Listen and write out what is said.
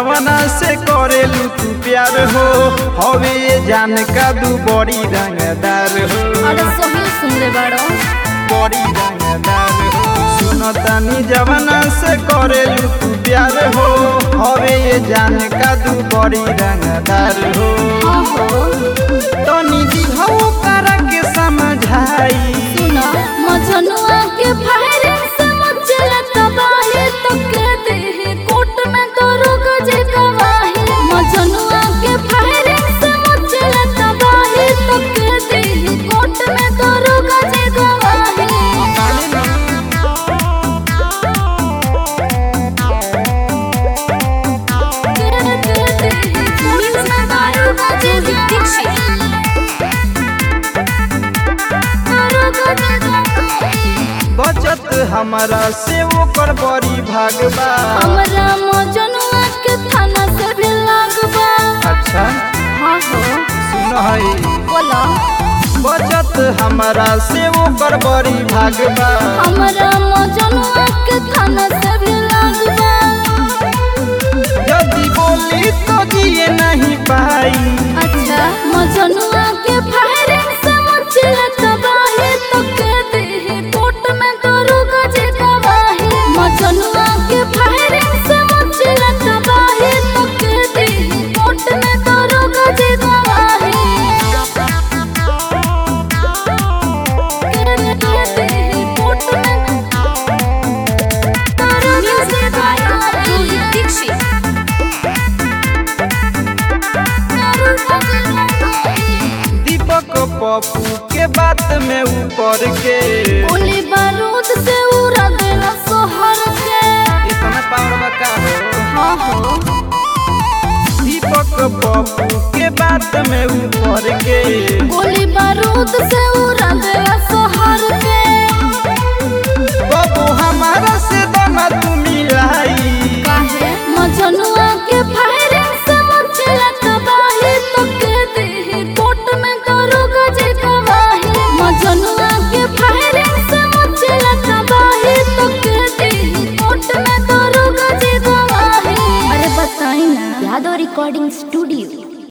जवाना से करेलू तू प्यार हो हवे ये जान का दू बड़ी रंगदार हो अरे सही सुन ले बाड़ो बड़ी रंगदार हो सुनो तानी जवाना से करेलू तू प्यार हो हवे ये जान का दू बड़ी रंगदार हो आहो तनी दिहौ करा के समझाई सुना मजनुआ के फायरिंग से मचल तबाही तो के दे कोर्ट में तो रुक जे गवाही मजनुआ के फायरिंग से मचल तबाही तो के दे कोर्ट में तो रुक जे गवाही बचत हमारा से ओकर बड़ी भागबा हमरा मजनुआ के थाना से भी लागबा अच्छा हाँ हो सुन है बोला बचत हमारा से ओकर बड़ी भागबा हमरा मजनुआ के थाना से भी लागबा यदि बोली तो जिए नहीं पाई अच्छा मजनुआ के फायरिंग से मचल तबाही तो के दे कोर्ट में तो रुक जे गवाही मजनुआ के फायरिंग से मचल तबाही तो के दे कोर्ट में तो रुक जे गवाही के दे कोर्ट में तो रुक जे गवाही दीपक पप्पू के बात में ऊपर के गोली बारूद से उड़ा देला सोहर के इतना पावर का हो हाँ हो दीपक पप्पू के बात में ऊपर के गोली बारूद से उड़ा देला सोहर के बबू हमारा से दना तू मिलाई काहे मजनुआ के फायरिंग से मचला तबाही तो के दे कोर्ट में तो रुक जे गवाही मजनुआ के फायरिंग से मचला तबाही तो के दे कोर्ट में तो रुक जे गवाही अरे बताई ना यादव रिकॉर्डिंग स्टूडियो